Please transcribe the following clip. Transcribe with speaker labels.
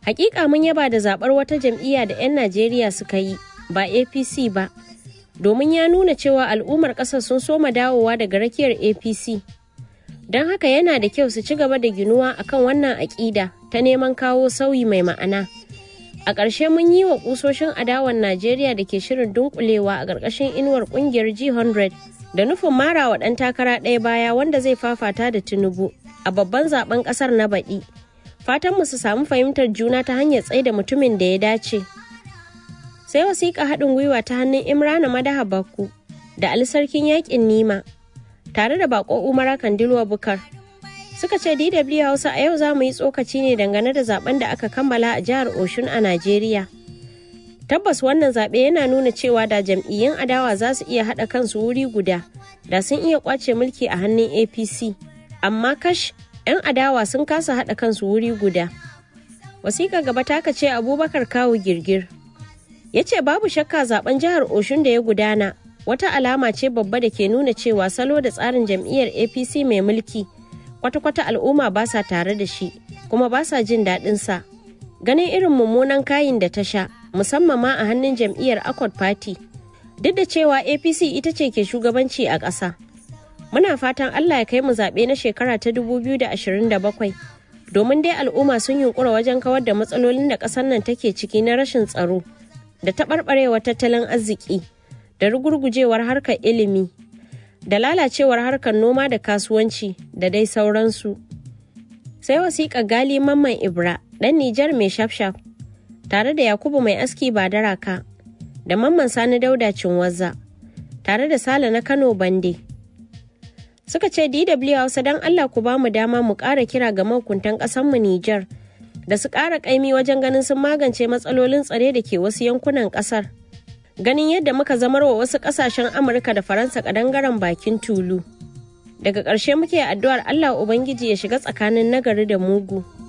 Speaker 1: Hakika mun yaba da zaɓar wata jam'iyya da 'yan Najeriya suka yi ba APC ba, domin ya nuna cewa al'ummar ƙasar sun soma dawowa daga rakiyar APC. Don haka yana da kyau su ci gaba da ginuwa akan wannan aƙida ta neman kawo sauyi mai ma'ana. A ƙarshe mun yi wa ƙusoshin adawan Najeriya da ke shirin dunkulewa a ƙarƙashin inuwar ƙungiyar G100 da nufin mara wa ɗan takara ɗaya baya wanda zai fafata da Tinubu a babban zaben ƙasar na baɗi. Fatanmu su samu fahimtar juna ta hanyar tsaida mutumin da ya dace. Sai wasiƙa haɗin gwiwa ta hannun Imrana Madaha Bakku da Ali Sarkin Yaƙin Nima tare da bako Umara Kandilwa Bukar. Suka ce DW Hausa a yau za mu yi tsokaci ne dangane da zaben da aka kammala a jihar Oshun a Najeriya. Tabbas wannan zaɓe yana nuna cewa da jam'iyyun adawa za su iya haɗa kansu wuri guda, da sun iya ƙwace mulki a hannun APC. Amma kash, 'yan adawa sun kasa haɗa kansu wuri guda. Wasiƙa gaba taka ce Abubakar Kawu Girgir. Ya ce babu shakka zaben jihar Oshun da ya gudana wata alama ce babba da ke nuna cewa salo da tsarin jam'iyyar APC mai mulki kwata-kwata al'umma ba sa tare da shi kuma ba sa jin daɗin sa. Ganin irin mummunan kayin da ta sha musamman ma a hannun jam'iyyar Accord Party. Duk da cewa APC ita ce ke shugabanci a ƙasa. Muna fatan Allah ya kai mu zaɓe na shekara ta 2027 domin dai al'umma sun yunkura wajen kawar da matsalolin da ƙasar nan take ciki na rashin tsaro da taɓarɓarewar tattalin arziki da rugurgujewar harkar ilimi da lalacewar harkar noma da kasuwanci da dai sauransu. Sai wasiƙa gali mamman Ibra ɗan Nijar mai shafshaf tare da Yakubu mai aski ba daraka da mamman Sani Dauda Cinwazza tare da Sale na Kano Bande. Suka ce DW Hausa don Allah ku ba mu dama mu ƙara kira ga mahukuntan ƙasanmu Nijar da su ƙara ƙaimi wajen ganin sun magance matsalolin tsare da ke wasu yankunan ƙasar. ganin yadda muka zamar wa wasu kasashen amurka da faransa kadangaren bakin tulu daga ƙarshe muke addu'ar allah ubangiji ya shiga tsakanin nagari da mugu